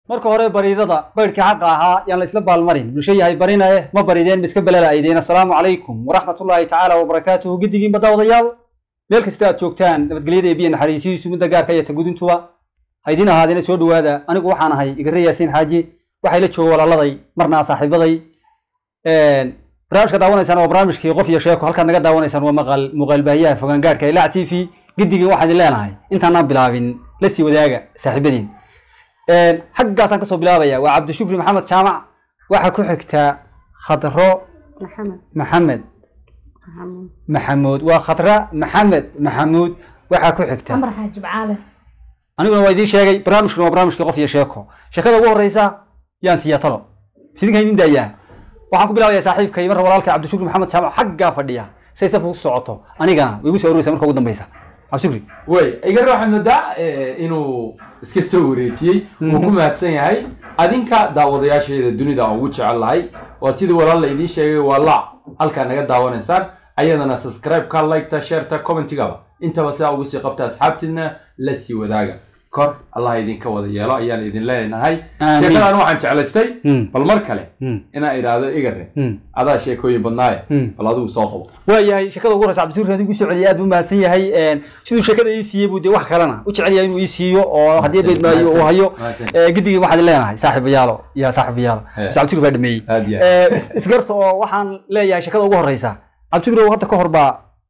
marka hore bariidada baydhkii xaqa ahaa yaan la isla baalmarin bulsho yahay barinaye ma barideen ma iska belala'aydeen assalaamu calaykum waraxmatullaahi tacaala wabarakaatuhu giddigiinba daawadayaal meel kasta aad joogtaan nabadgelyada ee biyo naxariisihiisu midda gaarka iyo tagudintuba ha idiin ahaadina soo dhowaada anigu waxaan ahay igare yaasiin xaaji waxay la jooga walaaladay marna saaxiibaday barnaamijka daawanaysaan waa barnaamijkii qof iyo sheeko halkaad naga daawanaysaan waa maqal muuqaal baahiyaha fogaan gaarhka ilaac t v giddigii waxaan idin leenahay intaanaan bilaabin la sii wadaaga saaxiibadiin xaggaasaan kasoo bilaabaya waa cabdishukri maxamed jaamac waxaa ku xigtaa khadro maxamed maxamed maxamuud maxamuud waa khadra maxamed maxamuud waxaa ku xigta amar xaaji bacaale aniguna waa idiin sheegay barnaamijkuna waa barnaamijkii qof iyo sheeko sheekada ugu horeysa yaan siiya talo sidinka idin daayaa waxaan ku bilaabayaa saaxiibkay marka walaalka cabdishukri maxamed jaamac xaggaa fadhiya say saf ugu socoto anigana way igu soo ururaysa marka ugu dambeysa cabdishukri way igare waxaad moodaa eh, inuu iska soo wareejiyey wuu ku mahadsan yahay adinka daawadayaasheeda dunida aan ugu jecel lahay waa sidii walaal la idiin sheegay waa laac halkaa naga daawanaysaan ayadana subscribe-ka liketa shareta commentigaba intaba sidaa ugu sii qabta asxaabtiina la sii wadaaga kor allah idinka wada yeelo ayaan idin leenahay Amiin. sheekadan waxaan jeclaystay Hmm. bal mar kale Hmm. inaan idhaahdo igare Hmm. adaa sheekooyin badnaaye Hmm. bal adigu soo qabo waayahay sheekada ugu horeysa cabdishukri haddii kusoo celiyay aad buu mahadsan yahay siduu sheekada ii siiyey buu dee wax kalena u jecel yahay inuu ii siiyo oo haddii beed maayo uu hayo Mahadsan. Eh, giddigii waxaad leenahay saaxiibayaalo ya saaxiibayaalo Eh. bas cabdishukri baa dhameeyey aad iyo Eh, is- isgarta oo waxaan leeyahay sheekada ugu horeysa cabdishukri hadda ka hor baa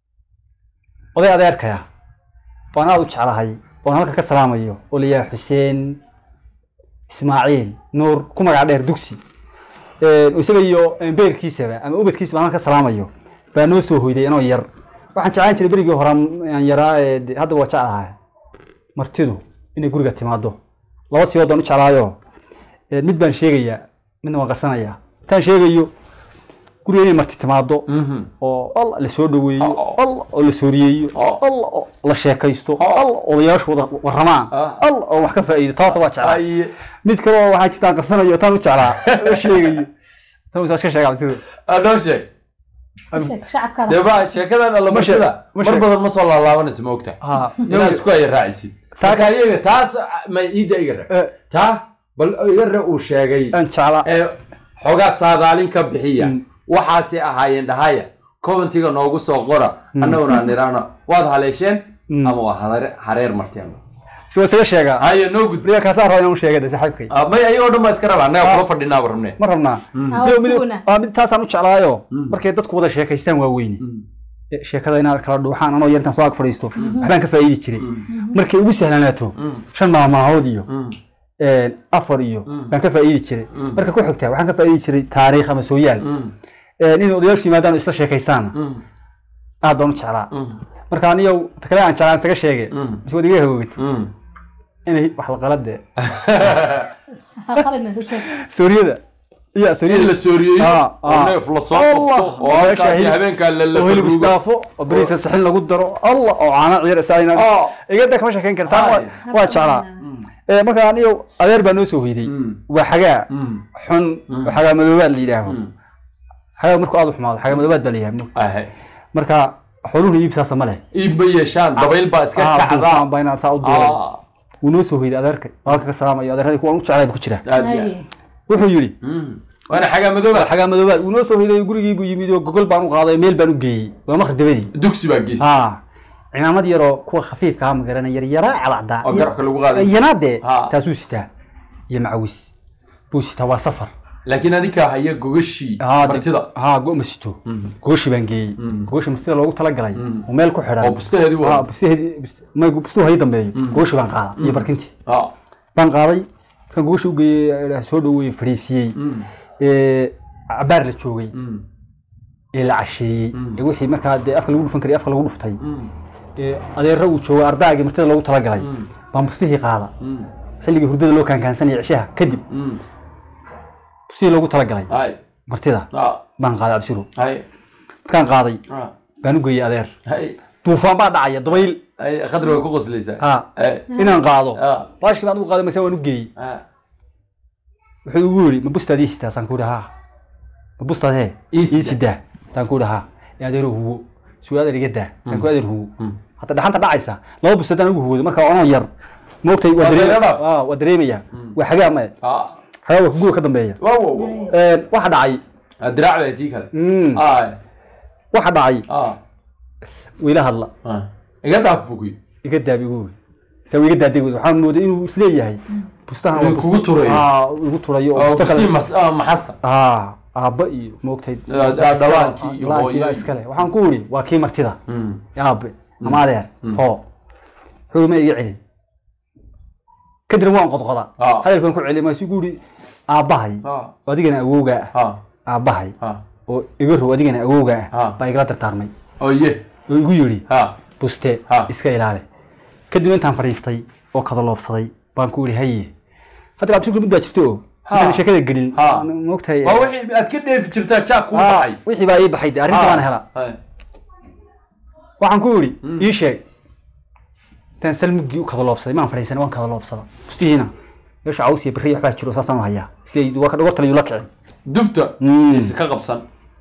oday adeerkaya waan aad u jeclahay oon halka ka salaamayo oo layahay xuseen ismaaciil nuur ku magac dheer dugsi Eh, isaga iyo eh, beerkiisaba ama ubadkiisaba halka ka salaamayo baa noo soo hoyday anoo yar waxaan jeclaan jiray berigii hore aan yaraa ee de- hadda waa jeclahay martidu inay guriga timaado laba siyood baan u jeclaayo Eh, mid baan sheegayaa midna waan qarsanayaa intaan sheegayo guriga inay marti timaado Mhm. oo alla la soo dhaweeyo Oh. alla oo la sooriyeeyo Oh. alla oo la sheekaysto Oh. alla odayaashu wada warramaan Ah. alla oo wax ka faa'iido taata waa jeclaa Ay, mid kale oo waxaa jirtaan qarsanayo taan u jeclaa la sheegayo tan usaa iska sheega cabdisir ah, noo sheeg sheek shacabkada dee ba sheekadan alla Ma sheeg- martida ma mar sheeg. badan ma soo laalaabanaysa ma ogta ha inaad isku haya raacisid Taa- marka iyaga taas ma iida iga re Eh. taa bal iga re uu sheegay aan jeclaa ee xoogaa saadaalin ka bixiya Mm. waxaasay ahaayeen dhahaya commentiga noogu soo qora annaguna aan nidhaahno waad haleesheen Mm. ama waa hareer- hareer marteen si waa isaga sheegaa haye noo gudbi riga kaasaan rabaa inaan u sheega de saaxiibkay Ah, may ayagoo dhan baa iska raba annaga kula fadhinaaba rabne ma rabnaa Ah, Mid- mid- suguna. ah, mid taasaan u jeclaayo Mm. markay dadku wada sheekaystaan waa weyne Mm. Eh, sheekada inaad kala dhuuxaan anoo yar intaan soo ag fadhiisto waxbaan ka faa'iidi jiray markay ugu sahlanaato Mm. shan maalmaahood iyo Mm. eh, afar iyo Mm. baan ka faa'iidi jiray Mm. marka ku xigta waxaan ka faa'iidi jiray taariikh ama sooyaal Mm. Eh, in odayaashu yimaadaan oo isla sheekaystaana Mm. aad baan u jeclaa Mm. marka aniyow ta kale aan jeclaan isaga sheege Mm. is waad iga hagoogid Mm. inay wax la qalade qalina u sheeg sooriyada iyo in sooriyada la sooriyeeyo Ah, oo ah. neef la soo Allah, qabto oo meesha halkaa iyo hilib- habeenkaa la oo hilib lafaruugo istaafo oo bariiska saxin lagu daro allah oo caano ciir isaayna Ah. igada kama sheekayn kartaa Ay. waa- waa jeclaa Mm. Eh, marka aniyo adeer baa noo soo hoyday Mm. waa xagaa Mm. xun Mm. oo xagaa madoobaad la yidhaaho Mm. xagaa markuu aad u xumaado xagaa madoobaad baa la yidhaha Ahe. marka xooluhuna iibsaasa ma leh iib ma yeeshaan dabayl baa iska Ah, kacdaa duufaan baa inaan saa u duulay Ah, wuu noo soo hoyday adeerka walaalka ka salaamayo adeerradii kuwaan u jeclay buu ku jira aad iyo aad. Haye. wuxuu yidhi Mm. waana xagaa madooba xagaa madoobaad wuu noo soo hoyday gurigii buu yimid oo gogol baan u qaaday meel baan u geeyey waa maqrib dabadii dugsi baa geystay haa cimaamad yaroo kuwa khafiifka ama garana yar yaraa calacdaa oo garabka lagu qaaday yanaadee Ha. taasuu sitaa iyo macawis buu sitaa waa safar laakiin adinkaa haya gogashii Haa, dib- martida haa go ma sito Mm. gogoshi baan geeyey Mm. gogoshi martida loogu talagalay Mm. oo meel ku oo xidhan bustaheedii haa waa bustaheedi bust- may bustuu hay dambeeyo gogoshi baan qaada iyo barkintii Ah. baan qaaday markaan gogoshi u geeyey soo dhaweeyey fadhiisiyey Mm. ee, cabaar la joogay Mm. ee la casheeyey Mm. ee wixii markaa dee afka lagu dhufan karay afka lagu dhuftay Mm. ee adeero uu joogo ardaagii martida loogu talagalay Mm. baan bustihii qaada Mm. xilligii hurdada loo kaankaansanaya cishaha kadib Mm. bustihii loogu talagalay Ay. martida Ah. baan qaaday absiru Ay. markaan qaaday Ah. baan u geeyey adeer Ay. duufaan baa dhacaya dabayl Ay. khadri way ku qoslaysaa ha Ay. inaan qaado Ah. baashii baan u qaaday mase waan u geeyey Ah. wuxuu igu yidhi ma bustaad ii sitaa saan ku yidhi haa ma bustaad hee Ii ii sidaa. sidaa saan ku yidhi haa ee adeero huwo suu adeer iga daa saan ku adeer huwo Mm. hadda dhaxanta dhacaysa laba bustaad aan ugu huwoodo marka anoo yar moogtay waa Waa dareem- dareero dhaaf. ah, waa dareemaya Mm. waa xagaa maya ah xagaa waa kuguga ka dambeeya wow wow wow Een, waxa dhacay Ah, diraac bay tii kale Mm, ah waxa dhacay ah wiila hadla ah iga dhaaf bukuy iga daabi ugu wey saa iga daaday wey waxaan mooday inuu isleeyahay bustahan Inuu waa kugu busti- turayo. ah igu turayo oo oo busto kustii kale mas ah, maxasta ah aabba iyo moogtay Ah, ah, dhalaankii iyo dhalaankii baa hooyo. iskale waxaan ku uri waa kii martida Mm. aabe ama adeer Mm. hoo xuruma iga celin kadibna waan qodqoda Ah. hadalkan ku celi maasu gu uri aabbahay ah oo adigana awowga ah ah aabbahay ah oo iga row adigana awowga ah Ah. baa igala dardaarmay oo ye oo igu yidhi ha buste Ah. iska ilaali kadib intaan fadhiistay oo kadaloobsaday baan ku iri haye hadda abtiku mid baa jirto oo Ha. intaan sheekada gelin Ha. moogtahay waa wixii aad ka dheefi jirtaa jaa kuu Ah, baxay wixii baa ii baxay de arrinta baan hela Ah. waxaan ku iri Mm. ii sheeg intaan salmugii u kadaloobsaday maan fadhiisanay waan kadaloobsada bustihiina meesha caws iyo beri waxbaa jiro saasaan u hayaa isle waa ka dhogortala yuu la kicin dufta Mm. is ka qabsan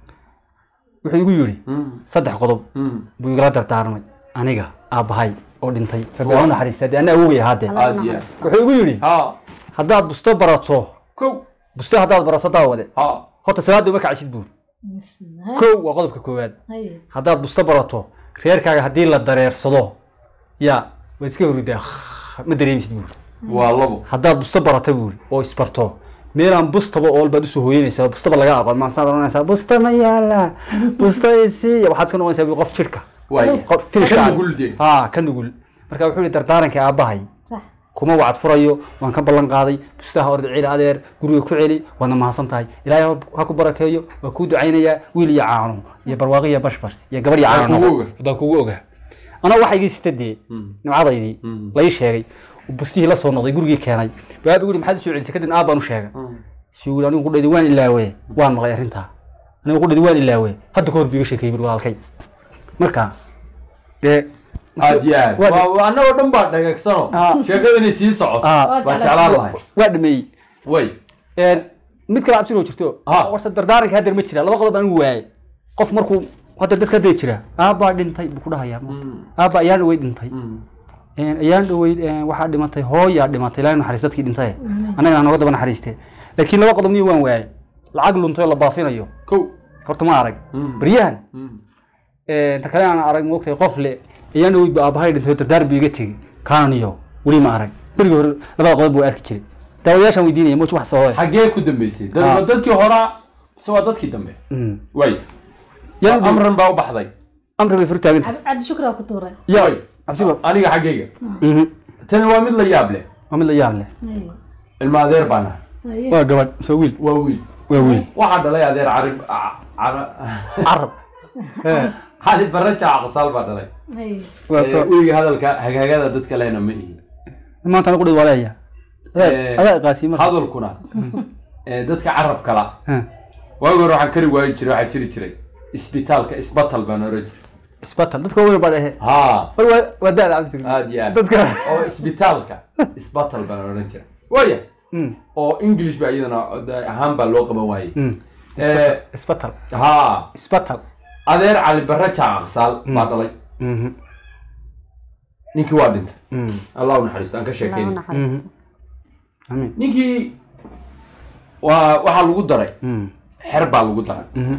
wuxuu igu yidhi Mm. saddex qodob Mm. buu igala dardaarmay aniga aabbahay oo dhintay rabbi aan u naxariistaa dee anna awogay ahaa dee Allah aad iyo naxariisto. wuxuu igu yidhi ha haddaad busto barato kow busto haddaad barato daawade ha horta salaada uma kacsid buur Bismillah. kow waa qodobka koowaad Haye. haddaad busto barato reerkaaga haddii la dareersado yaa waad iska horidaa ma dareemisid buur waa labo haddaad busto barata buuri oo isbarto meelaan bustaba ool baad usoo hooyanaysaa bustaba laga aqoon maasaad oranaysaa busta ma yaala busta isiiya waxaad iska noqonaysaa buur qof jirka waay qof fil Ka ka nugul dee. ha ka nugul marka wuxuu yihi dardaaranka aabbahay Sax. kuma wacad furayo waan ka ballan qaaday bustaha orda celi adeer guriga ku celi waadna mahadsan tahay ilaahay ha- ha ku barakeeyo waa kuu ducaynayaa wiil iyo caano iyo barwaaqo iyo bashbash iyo gabar iyo Waa caano kugu noqo. oga. haddaan kugu ogaa anaa waxa igii sitadee Mm. nimcadaydii Mm. lai sheegay bustihii la soo noqday gurigii keenay baabi guri maxaad usoo celisay kadib aab baan u sheegay Mm. si uu anigu qudhaydi waan ilaawe waan maqlay arrintaa anigu qudhaydi waan ilaawe hadda ka hor biiga sheekeeyey bur walaalkay marka dee aad iyo aad Waa- Waa- waa annagoo dhan baa dhagagsano Ah. sheekada inay sii socoto Ah. waa jeclaan lahay waa dhameeyey way Een, mid kale absiroo jirto Ah. warta dardaaranka haddeer ma jira laba qodob anigu waayay qof markuu hadda dadka hadday jira aabbaa dhintay buu ku dhahayaa Mm. aabba ayaan dhaweyd dhintay Mm. Een, ayaan dhaweyd een, waxaa dhimatay hooyaa dhimatay ilaahay naxariis dadkii dhintay annagana nooga daba naxariistee laakiin laba qodob niyo waan waayay lacag luntay oo la baafinayo kow horta ma arag Mm. baryahan Mm. Een, ta kale aan arag moogtay qof le ayaan dhaweyd bu aabbahay dhintay oo dardaar buu iga tegey kaaniyo weli ma arag berigii hore labada qodob buu arki jiray daawadayaashaan weydiinaya moj wax sababay xaggee ku dambeysay dad Ah. waa dadkii horaa mise waa dadkii dambe Mm. way Yaan dhaweyd- amran baa u baxday amri bay furtaagan Cabdi Cabdi Shukri waa ku tuuray. ya way cabsigo aniga xaggayga Mhm. tani waa mid la yaab leh waa mid la yaab leh Haye. ilma adeer baan ahay Haye. waa gabadh soo wiil waa wiil waa wiil waxaa dhalay adeer carib ca- cara- carab Eh, cali barre jaaca qasaal baa dhalay Haye. waa Eh, ko- weliga hadalka hagaagada dadka lehna ma ihi maanta anigu dhid waa leeya Eh, adaa qaasima hadalkuna eh, dadka carab kala waagi hore waxaan kari waayi jiray waxaa jiri jiray isbitaalka isbatal baan oran jiray isbatal dadka weyn baa dhehe ha war waa waa daada cabdi aad iyo aad dadka oo isbitaalka isbatal baan oran jiray waya Mm, oo english ba iyadana de- ahaan baa loo qaban waayey mm. Eh, isbatal ha isbatal adeer cali barre jaaca qasaal baa dhalay Mhm, ninkii waa dhintay mm, allah u naxariisto aan ka Allah u sheekeyna naxariisto. amiin ninkii waa waxaa lagu daray Mm, xer baa lagu daray mhm,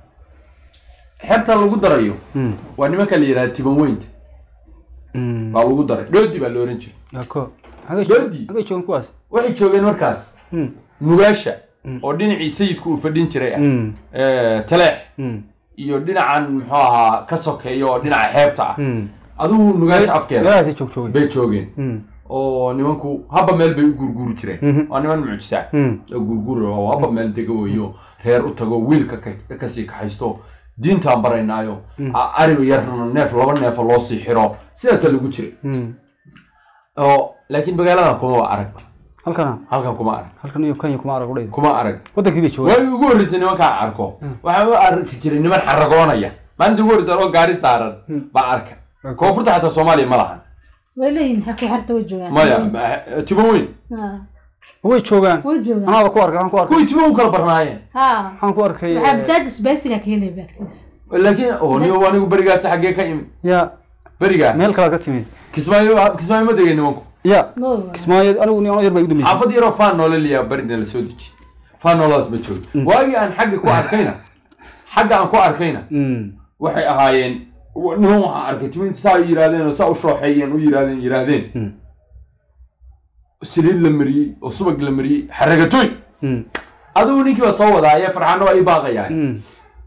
xerta lagu darayo mm, waa nimanka la yidhaha tiban weynta mm. baa lagu daray dhoodi baa la oran jiray waa ko Xagee Doodi. joog- xagee joogan kuwaas waxay joogeen markaas Mm, nugaasha Mm. oo dhinacii sayidku uu fadhin jiray ah mm, Eh, taleex mm, iyo dhinacan muxuu ahaa ka sokeeya oo dhinaca xeebta ah mm. adigu nugaasha afkeeda meelahaasay joog joogeen bay joogeen Mm, oo nimanku haba meel bay u gurguri jireen Mhm. waa niman mucjisa mm, oo gurguri oo haba meel dega weeyo reer u tago wiilka ka- kasii kaxaysto diintaan baraynaayo a- ari yarna neef laba neefa loo sii xiro sidaasaa lagu jiray mm. oo laakiin magaaladan kuma waa arag halkana halkan kuma arag halkan iyo kenya kuma arag udhayda kuma arag wadankii bay joogaan waagii ugu horreysay nimankaan arko waxaan u arki jiray niman xaragoonaya maalinta ugu horreysa oo gaari saaran baa arka koonfurta xataa soomaaliya ma lahan Way leeyihiin xaq xarta way joogaan. maya ma- tibo weyn Ha. way joogaan Way joogaan. anaaba ku arkay waxaan ku arkay kuwii tibo u kala barnaayeen Ha. waxaan ku arkay Waxaa eh, masaajid isbaysiga ka helay baagtiisa. laakiin oo niyo anigu berigaasi xaggee ka imid ya berigaa meel kalaad ka timid kismaayo kismaayo ma degeen nimanku ya No. kismaayo anigu ni ano yar baa igu dambeysay xaafad yaroo faan noole liyaa barina la soo deji faan nooladaas ma joogo waagii aan xagga ku arkayna xagga aan ku arkayna Mm. waxay ahaayeen w- niman waxaan arkay timinta saa u yidhaahdeen oo saa u shooxeeyeen u yidhaahdeen yidhaahdeen Mm. saliid la mariyey oo subag la mariyey xaragatooy Mm. adigu ninkii baa soo wadaaya farxaano waa ii baaqayaan Mm.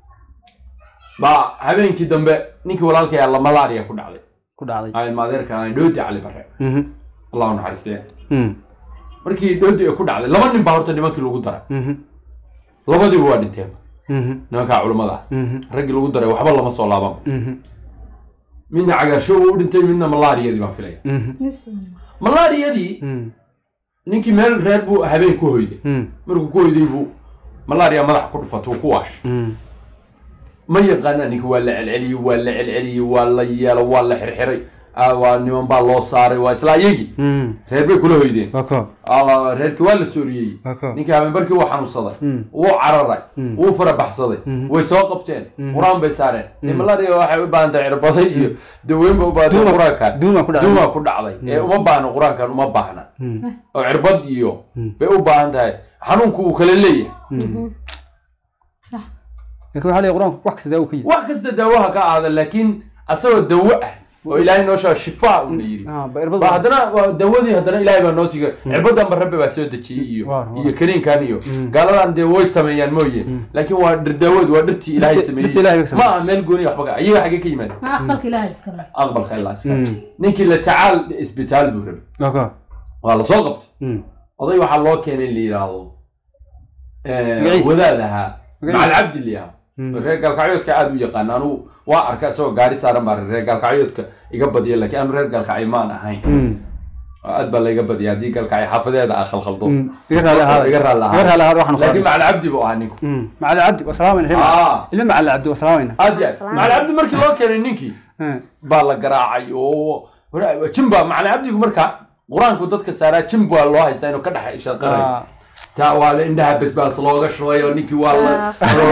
baa habeenkii dambe ninkii walaalkay alla malaria ku dhacday ku dhacday aan maadeerkan aan dhoodi cali bare Mhm. allahu naxariistee Mm. markii dhoodi ay ku dhacday laba nin baa horta nimankii lagu daray Mhm. labadiiba waa dhinteen Mhm. nimankaa culimmada ah Mhm. raggii lagu daray waxba lama soo laaban Mhm. midna cagaarshow u dhintay midna malaariyadii baan filaya Mhm. Yes. malaariyadii Mm. ninkii meel reer buu habeen ku hoyday Mm. markuu ku hoyday buu malaria madaxa ku dhufatay uu ku waashay Mm. ma yaqaana ninka waa la celceliyey waa la celceliyey waa la yeelo waa la xirxiray ah, waa niman baa loo saaray waa isla iyagii Mm. reer bay kula hoydeen waa ko Ah, reerkii waa la sooriyey waa ko ninkii habeenbarkii wuu xanuunsaday Mm. wuu cararay Mm. wuu farabaxsaday Mhm. way soo qabteen Mhm. qur-aan bay saareen dee Mhm. malaria waxay u baahan tahay cirbaday iyo daweyn ba u baahan tahay Duuma- qur-aankan duuma ku dhacday. duuma ku dhacday ee uma baahna qur-aankan uma baahna Mm. oo cirbad iyo Mm. bay u baahan tahay xanuunku uu kala leeyahay Mm. صح laakiin waxaa leeyahay qur-aanku wax kasta daawo ka yidhi wax kasta daawaha ka aada laakiin asagoo dawo ah oo ilaahay noo sheego shifaa uu la yidhi Ah, ba irbad ba haddana waa dawadii haddana ilaahay baa noo siiga cirbadan ba rabbi baa soo dejiyey iyo Waar, waar. iyo kaniinkan iyo Mm. gaaladan dee way sameeyaan mooye laakiin waa dhir daawadu waa dhirtii ilaahay Dhirta- sameeyey dhirta Ilaahay ma sameeyey. aha meel gooni waxba ka iyaga xaggee ka yimaada ما أقبلك إلهي إسكالله aqbalka ilaa iska Mm. ninkii la tacaal isbitaal buu rabay waa ko waa la soo qabtay Mm. oday waxaa loo keenay in la yidhaahdo eh, Magaciisa? wadaad ahaa Magaciisa? macal cabdi la yidhaahdo Mm. reer gaalkacyoodka aad u yaqaan anugu waa arka isagoo gaari saaran baa reer gaalkacyoodka iga badiya laakiin anu reer gaalkacyo maan ahayn Mm. aad baa layga badiya haddii gaalkacyo xaafadeeda aa khalkhaldo Mm. iga raali ahaada iga raali iga raali ahaada waxaan laakiin usoo macal cabdi buu ahaa ninku macali cabdi waa salaamayna ilma Ah. ilma macali cabdi waa salaamayna aad ya macal cabdi markii loo keenay ninkii Mm. baa la garaacay oo jimba macal cabdigu marka qur-aanku dadka saaraa jimb waa loo haystaa inuu ka dhex shaqanayo Ah. saa waa la indhaha basbaas looga shubay oo ninkii waa la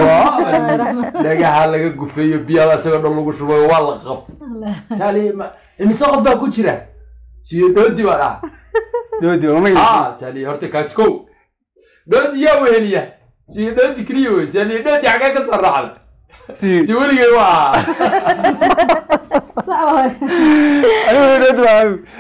dhagaha laga gufeeyo biyaha isagoo dhan lagu shubay oo waa la qabtay الله saali ma- imise qof baa ku jira siyo dhoodi baa dhaha doodi waa magaciisa ah saali horta kaasi kow dhoodi yaa weheliya siyo dhoodi keliya wey saali dhoodi xagee ka soo raacda si si weligay waa صح والله. anigu doodi waa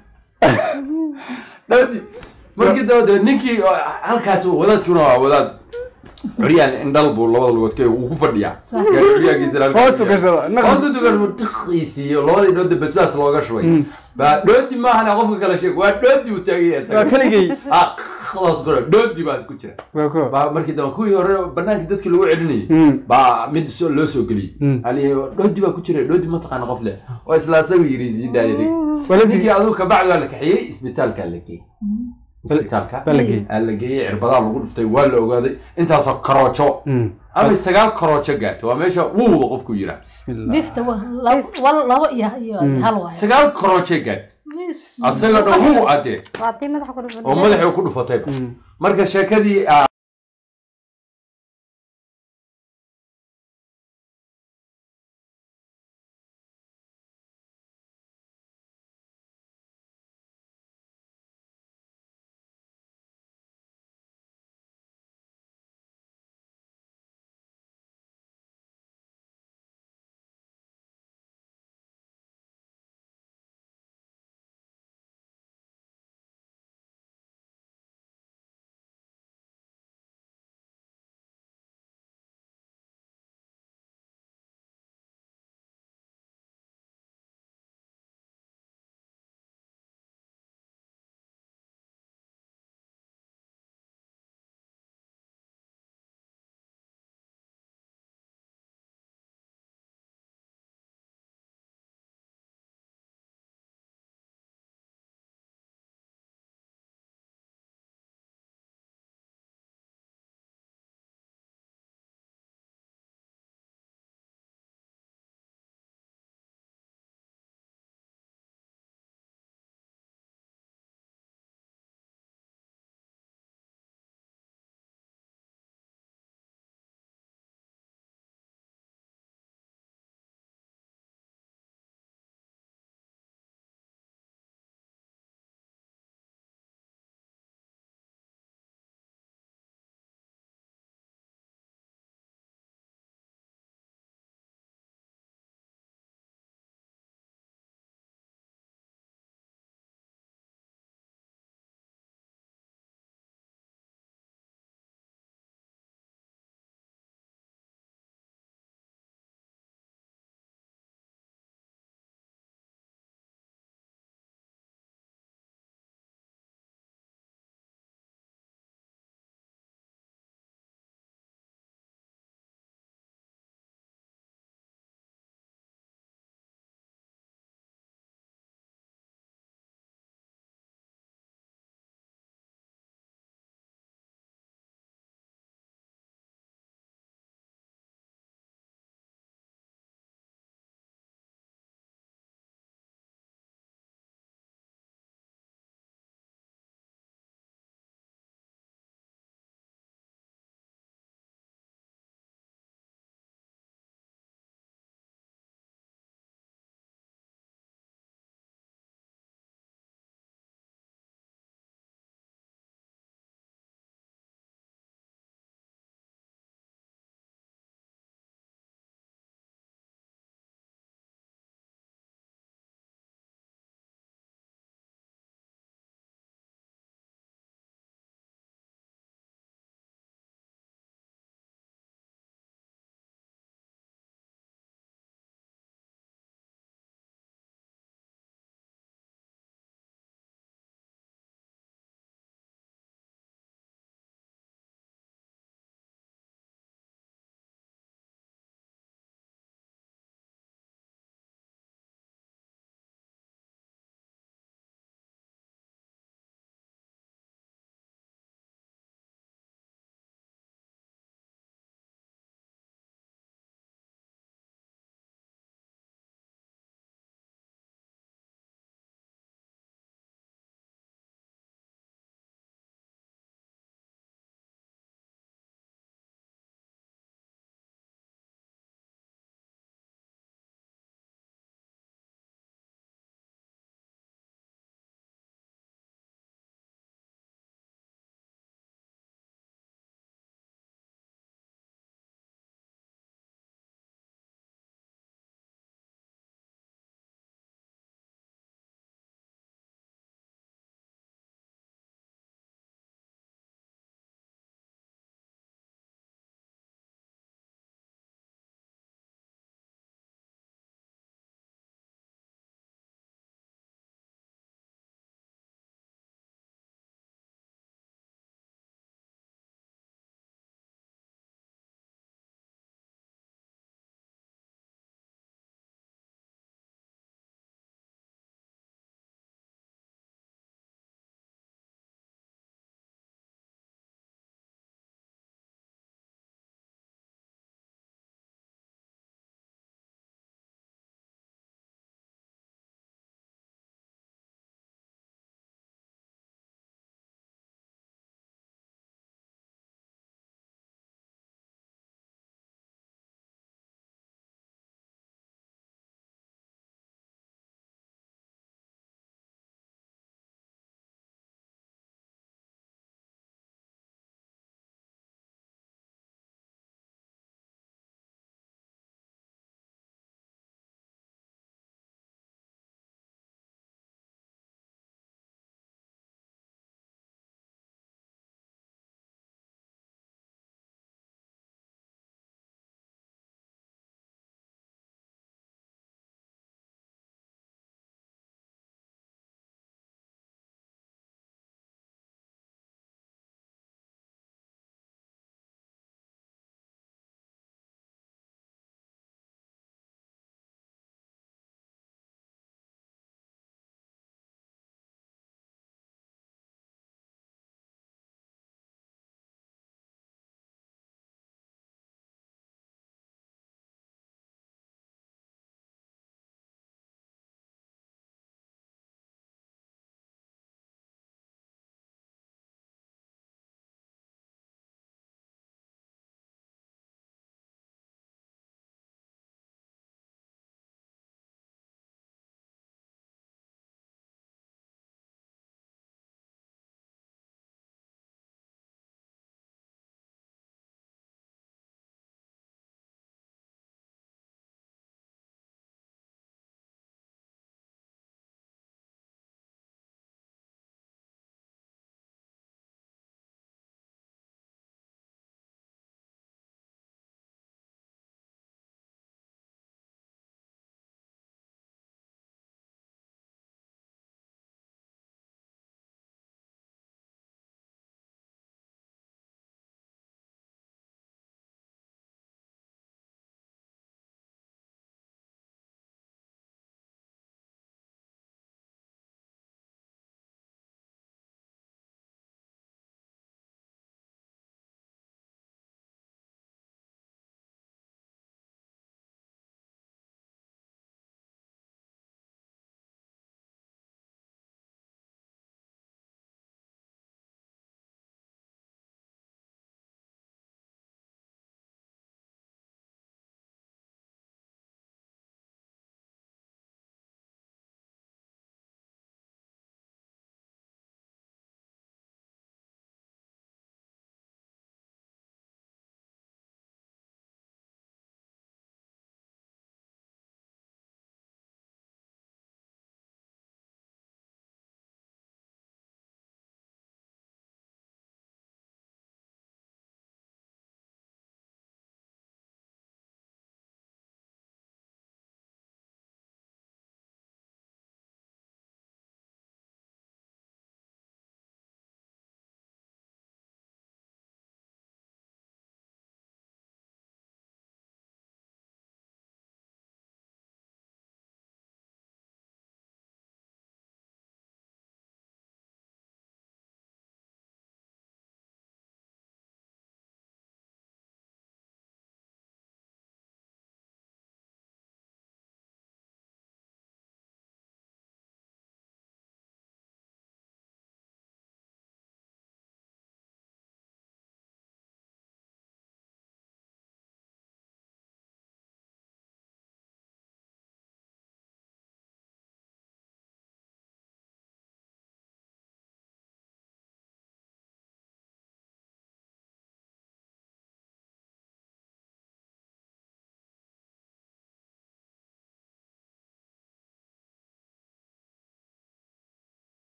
dhoodi markii dabade ninkii oo halkaas wadaadkuna waa wadaad curyaan indhal buu labada lugood ka uu ku fadhiyaa Sax. gaari curyaankiisa halkaa hoostu fadhiyaa. gashada naqa hoosta dugan tiqiisiiyo labadii dhoodi basbaas looga shubay baa dhoodi maahana qofka kala sheeg waa dhoodi uu taagaya waa isaga keligay ah khalaas gora dhoodi baad ku jira waa ko baa markii dambe kuwii hore banaanka dadkii lagu celinayay Mm. baa mid soo- loo soo geliyey Mm. ali dhoodi baa ku jira dhoodi ma taqaana qof leh oo isla asagu yiri sii daayaday Waa la ninkii geeyey. adigu kabacdi waa la kaxeeyey isbitaalkaa la geeyey isbitaalka baa la geeyey aa la geeyey cirbadaa lagu dhuftay waa la ogaaday intaasoo karoojo Mm. ama sagaal karoojo gaartay waa meesha wuuda qofku yiraa bismillah بيفتا والله والله يا يا هلوا sagaal karoojo gaartay asaga dhan wuu adee waa tii madaxa ku dhufan oo madaxii ku dhufatayba Mm. marka sheekadii aa